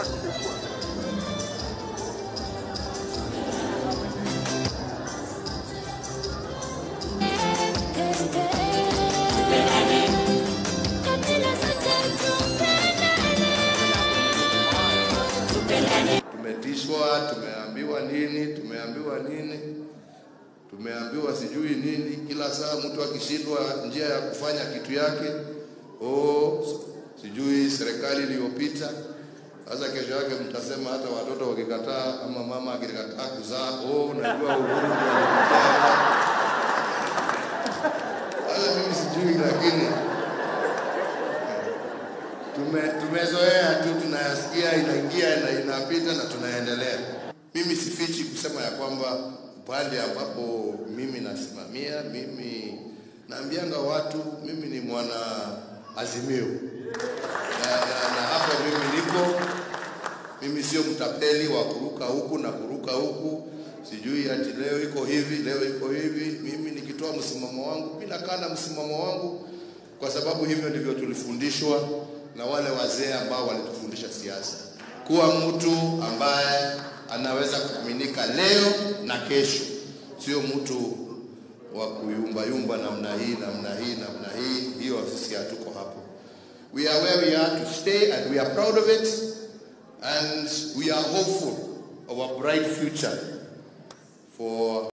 Tumetishwa, tumeambiwa nini, tumeambiwa nini, tumeambiwa sijui nini. Kila saa mtu akishindwa njia ya kufanya kitu yake, oh, sijui serikali iliyopita. Sasa kesho yake mtasema hata watoto wakikataa ama mama akikataa kuzaa, oh, unajua Uhuru ndio alikataa. Sasa mimi sijui, lakini tume, tumezoea tu, tunayasikia inaingia na inapita na tunaendelea. Mimi sifichi kusema ya kwamba upande ambapo mimi nasimamia, mimi naambianga watu mimi ni mwana Azimio na, na, na hapo mimi niko mimi sio mtapeli wa kuruka huku na kuruka huku, sijui ati leo iko hivi, leo iko hivi. Mimi nikitoa msimamo wangu, mimi nakaa na msimamo wangu, kwa sababu hivyo ndivyo tulifundishwa na wale wazee ambao walitufundisha siasa, kuwa mtu ambaye anaweza kuaminika leo na kesho, sio mtu wa kuyumbayumba namna hii namna hii namna hii. Hiyo sisi hatuko hapo. We are where we are to stay and we are proud of it and we are hopeful of a bright future for